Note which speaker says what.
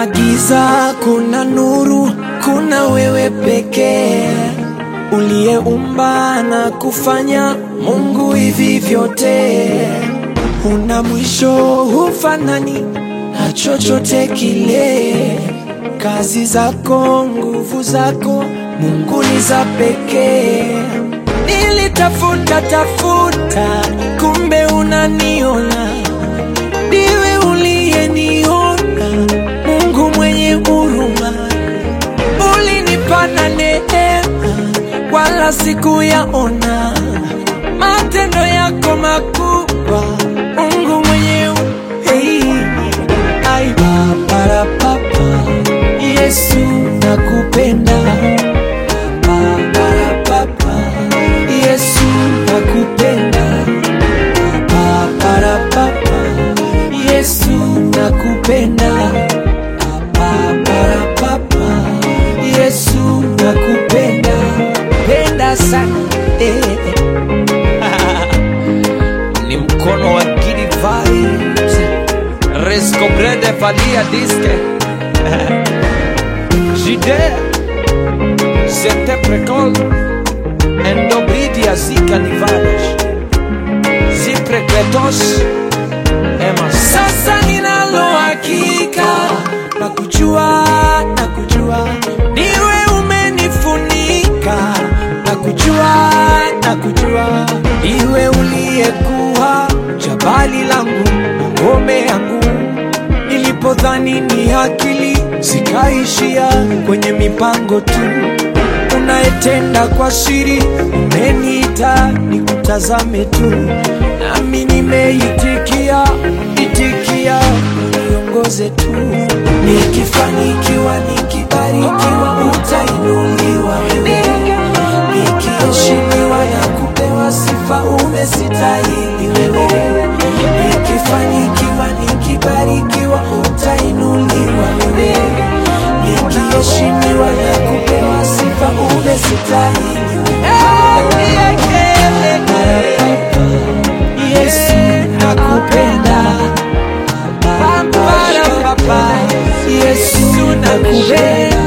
Speaker 1: Kuna giza, kuna nuru, kuna wewe pekee uliyeumba na kufanya Mungu hivi vyote. Una mwisho, hufanani na chochote kile. Kazi zako, nguvu zako, Mungu ni za pekee. Nilitafuta tafuta, kumbe unaniona ndiwe uliyeniona, Mungu mwenye huruma, ulinipana neema, wala sikuyaona matendo yako makubwa, Mungu mwenye hu- hey. Ai, papara papa, Yesu nakupenda, papara papa, Yesu nakupenda Paparapapa, Yesu nakupenda. Paparapapa, Yesu nakupenda, penda sana eh.
Speaker 2: ni mkono wa Gidi Vibes Rescobrede Valia Disque Jide Sete Precol Endobridia Zika Nivales Ziprekletos Emma
Speaker 1: Sasa ninalo hakika na kujua na kujua niwe umenifunika na kujua na kujua iwe uliyekuwa jabali langu na ngome yangu nilipodhani ni akili zikaishia kwenye mipango tu unayetenda kwa siri umeniita nikutazame tu nami nimeitikia itikia niongoze tu nikifanikiwa nikibarikiwa utainuliwa wewe nikiheshimiwa na kupewa sifa umestahili wewe nikifanikiwa nikibarikiwa utainuliwa wewe nikiheshimiwa na kupewa sifa umestahili wewe Yesu nakupenda Papa, Yesu nakupenda